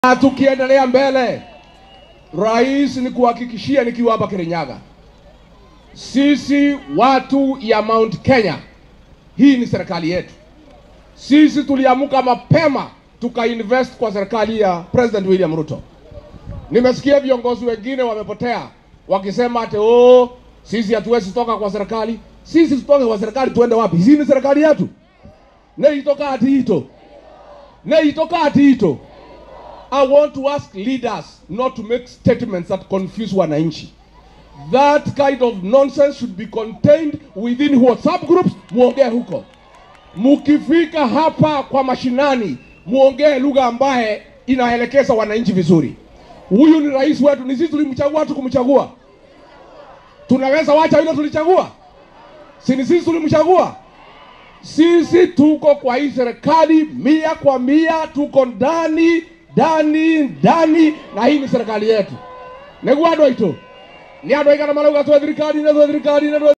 Na tukiendelea mbele, rais, ni kuhakikishia nikiwa hapa Kirinyaga, sisi watu ya Mount Kenya, hii ni serikali yetu. Sisi tuliamuka mapema tukainvest kwa serikali ya President William Ruto. Nimesikia viongozi wengine wamepotea wakisema ati oh, sisi hatuwezi toka kwa serikali. Sisi tutoke kwa serikali tuende wapi? Hii ni serikali yetu. Neitoka ati ito. Neitoka ati ito. I want to ask leaders not to make statements that confuse wananchi. That kind of nonsense should be contained within WhatsApp groups. Muongee huko. Mukifika hapa kwa mashinani, muongee lugha ambaye inaelekeza wananchi vizuri. Huyu ni rais wetu, ni sisi tulimchagua tu kumchagua. Tunaweza wacha yule tulichagua? Si ni sisi tulimchagua? Sisi tuko kwa hii serikali mia kwa mia, tuko ndani ndani ndani, na hii ni serikali yetu. Nĩguo andũ aitũ nĩ andũ aigana marauga twe thirikari na twe thirikari na twe